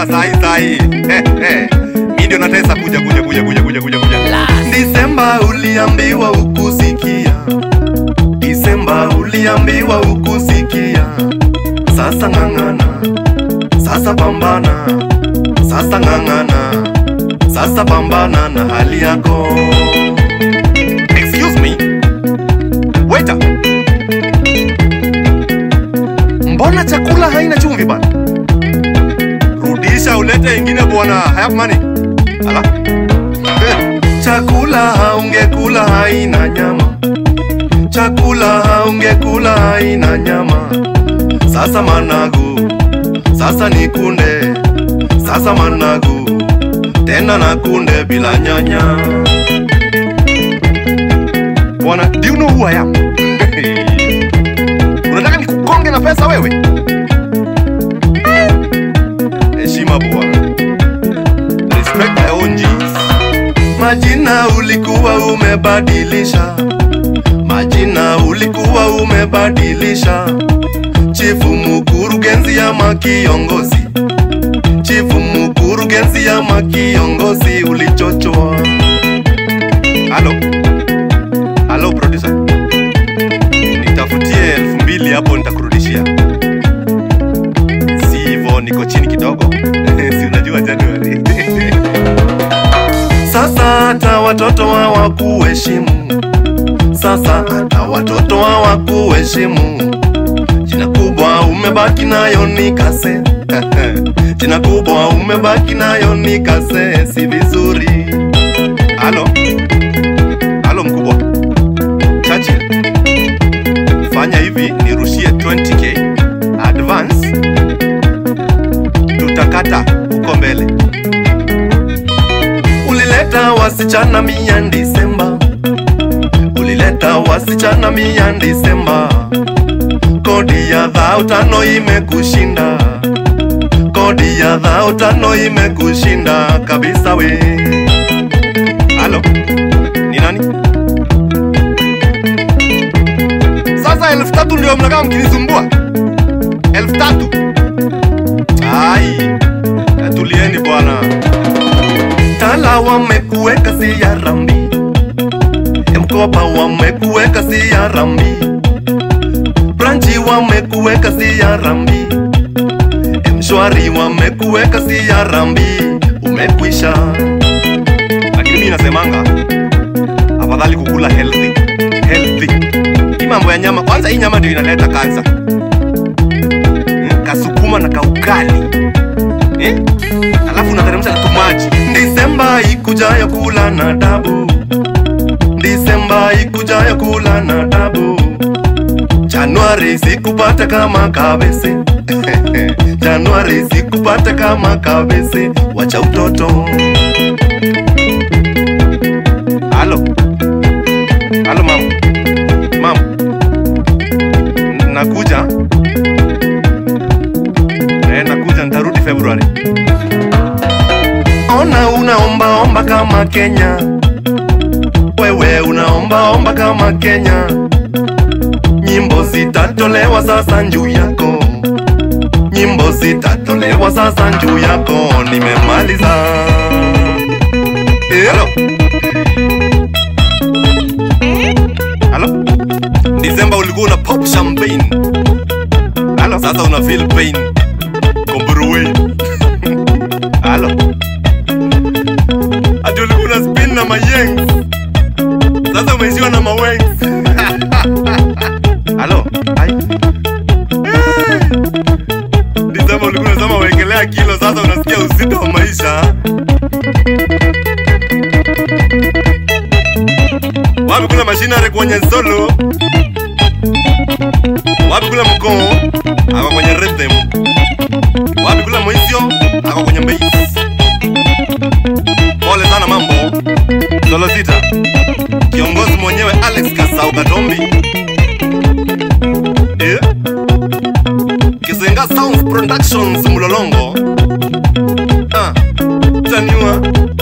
bwana, sahi sahi. Mimi ndio natesa, kuja kuja kuja kuja kuja kuja kuja. Disemba uliambiwa ukusikia, Disemba uliambiwa ukusikia. Sasa ng'ang'ana, sasa pambana, sasa ng'ang'ana, sasa pambana na hali yako. Excuse me, waiter, mbona chakula haina chumvi bana? Rudisha ulete ingine bwana, I have money. Ala. Eh, Chakula haungekula haina nyama, chakula haungekula haina nyama. Sasa managu, sasa ni kunde, sasa managu, tena na kunde bila nyanya. Bwana, do you know who I am? Unataka nikukonge na pesa wewe? Heshima bwana. Respect my own G's. Majina ulikuwa umebadilisha, majina ulikuwa umebadilisha. Chifu mkurugenzi ama kiongozi, chifu mkurugenzi ama kiongozi, ulichochoa. Halo, halo producer, nitafutie elfu mbili hapo, nitakurudishia. Si hivyo, niko chini kidogo si unajua Januari Sasa hata watoto hawakuheshimu, sasa hata watoto hawakuheshimu. Jina kubwa umebaki nayo ni kase, jina kubwa umebaki nayo ni kase, si vizuri. Halo, halo mkubwa Churchill, fanya hivi, nirushie 20k advance, tutakata huko mbele. Ulileta wasichana mia Disemba, ulileta wasichana mia Disemba. Kodi ya dhao tano imekushinda, kodi ya dhao tano imekushinda kabisa we. Halo, ni nani? Sasa elfu tatu ndio mnakaa mkinisumbua, elfu tatu? Ai, tulieni bwana. Tala wamekuweka si ya rambi, mkoba wamekuweka si ya rambi, branchi wamekuweka si ya rambi, mshwari wamekuweka si ya rambi, umekwisha. Lakini mimi nasemanga afadhali kukula healthy healthy. Hii mambo ya nyama, kwanza hii nyama ndio inaleta kansa. Hmm, Kasukuma na kaukali eh? alafu unateremsha na tumaji. Disemba ikujayo kula na dabu, Disemba ikujayo kula na dabu, Januari sikupata kama kabese Januari sikupata kama kabese, wacha utoto. Halo, halo mama, mama, N- nakuja eh, nakuja, nitarudi Februari. Ona unaombaomba kama Kenya, wewe unaombaomba kama Kenya. Nyimbo zitatolewa sasa njuu yako, nyimbo zitatolewa sasa njuu yako. Nimemaliza. Eh, Halo, halo, Disemba ulikuwa una pop champagne. Halo, sasa una feel pain. Komburuwe. Halo. Ati ulikuwa una spin na mayengs. Sasa umeishiwa na mawengs. Halo. Hai. Eh. Disemba ulikuwa unasema wekelea kilo, sasa unasikia uzito wa maisha. Wapi kuna mashinare kwenye solo? Wapi kuna mkoo? Ako kwenye rhythm. Wapi kuna mwisio? Ako kwenye bass. Pole sana mambo. Solo sita. Kiongozi mwenyewe Alex Kasau Katombi. Eh? Kizenga Sounds Productions Mlolongo. Ah, taniwa